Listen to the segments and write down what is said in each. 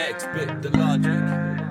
Expect the logic.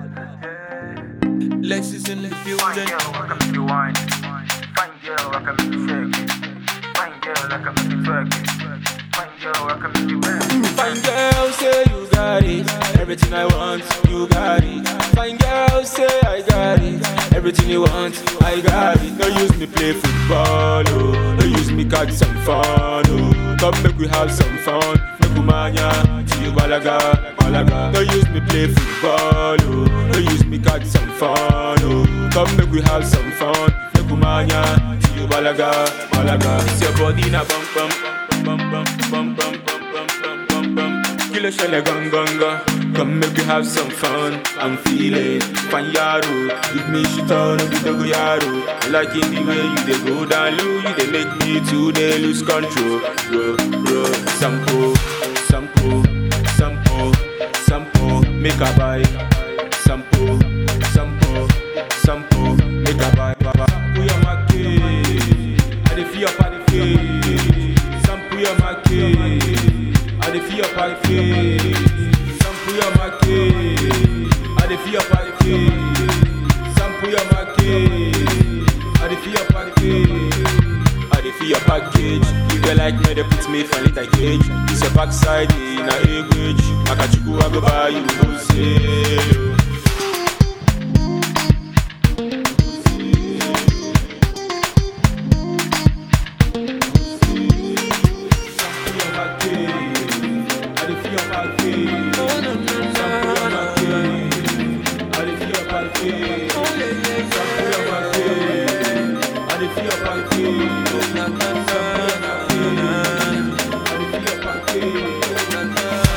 Lexus in the Fine building. girl, I can make you wine. Fine girl, I can make you shake it. Fine girl, I can make you twerk it. Fine girl, I can make you bend. Fine girl, say you got it. Everything I want, you got it. Fine girl, say I got it. Everything you want, I got it. Don't use me play football, oh. Don't use me catch some fun, oh. Come make we have some fun. Make we mania, to you balaga, balaga. Don't use me play football, oh. Don't use me catch some fun, oh. Come make we have some fun. Make we mania, to you balaga, balaga. It's your body na bum bum bum bum bum bum bum bum bum bum bum. Kill a shell gun gun gun. Come make we have some fun. I'm feeling fine yaro. Give me shit on a bit of yaro. I like in the way you dey go down low. You dey make me to dey lose control. Bro, bro, sample, sample, sample, sample. Make a buy. Sample, sample, sample. Make a buy. Sample your market. I dey feel up, I dey feel. Sample your market. I dey feel up, I dey feel. Sample your market. I dey feel up, I dey feel. Sample your market. I dey feel up, I dey feel. I dey feel your package. If you like me, they put me for little cage. It's your backside in a language. Makachuku, I go buy you wholesale. Sample your market. I dey feel your package. Sample your market. I dey feel your package. Sample your market. I dey feel your package. Sample your market. I dey feel your package.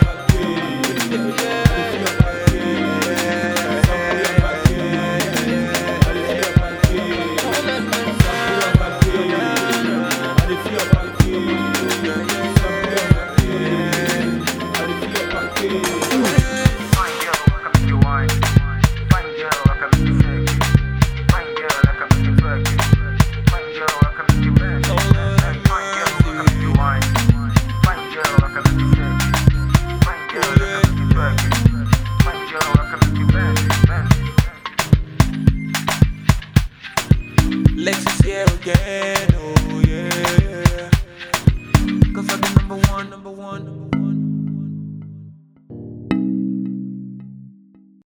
Fine girl, I can make you wine. Fine girl, I can make you shake it. Fine girl, I can make you twerk it. Fine girl, I can make you bend. Fine girl, I can make you wine. Fine girl, I can make you shake it. Fine girl, I can make you twerk it. Fine girl, I can make you bend. Bend. Lexus here again.